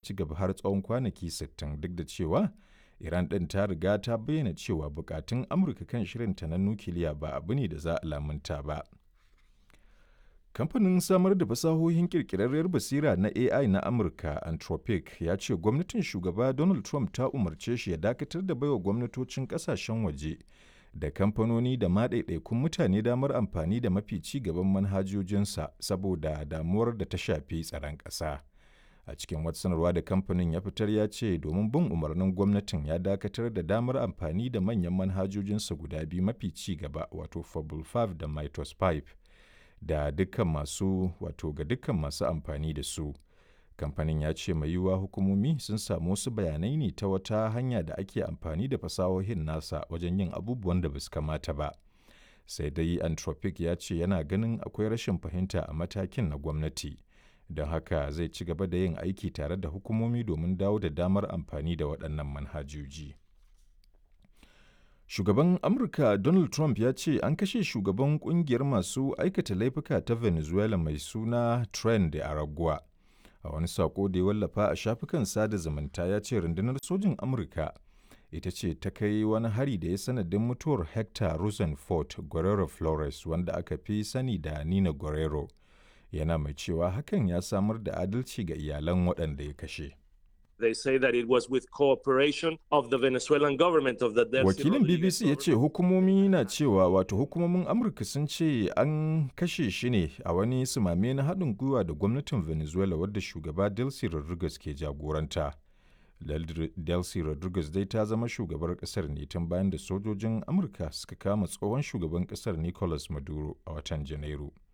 ci gaba har tsawon kwanaki 60 duk da cewa Iran ɗin ta riga ta bayyana cewa bukatun Amurka kan shirinta na nukiliya ba abu ne da za a lamunta ba. Kamfanin samar da fasahohin ƙirƙirarriyar basira na AI na Amurka, Anthropic, ya ce gwamnatin shugaba Donald Trump ta umarce shi ya dakatar da baiwa gwamnatocin ƙasashen waje da kamfanoni da ma ɗaiɗaikun mutane damar amfani da mafi ci gaban manhajojinsa saboda damuwar da ta shafi tsaron ƙasa. A cikin wata sanarwa da kamfanin ya fitar ya ce domin bin umarnin gwamnatin ya dakatar da damar amfani da manyan manhajojinsa guda biyu mafi ci gaba wato Fable 5 da Mytos 5 da dukkan masu wato ga dukkan masu amfani da su. Kamfanin ya ce mai yiwuwa hukumomi sun samu wasu bayanai ne ta wata hanya da ake amfani da fasahohin nasa wajen yin abubuwan da ba su kamata ba. Sai dai Anthropic ya ce yana ganin akwai rashin fahimta a matakin na gwamnati. Don haka zai ci gaba da yin aiki tare da hukumomi domin dawo da damar amfani da waɗannan manhajoji. Shugaban Amurka Donald Trump ya ce an kashe shugaban kungiyar masu aikata laifuka ta Venezuela mai suna Tren de Aragua. A wani sako da ya wallafa a shafukan sada zumunta ya ce rundunar sojin Amurka ita ce ta kai wani hari da ya sanadin mutuwar Hector Rosenfort Guerrero Flores wanda aka fi sani da Nina Guerrero. Yana mai cewa hakan ya samar da adalci ga iyalan waɗanda ya kashe. They say that it was with cooperation of the Venezuelan government of the Delcy Wakilin BBC ya ce hukumomi na cewa wato hukumomin Amurka sun ce an kashe shi ne a wani sumame na haɗin gwiwa da gwamnatin Venezuela wadda shugaba Delcy Rodriguez ke jagoranta. Delcy Rodriguez dai ta zama shugabar ƙasar ne tun bayan da sojojin Amurka suka kama tsohon shugaban ƙasar Nicolas Maduro a watan Janairu.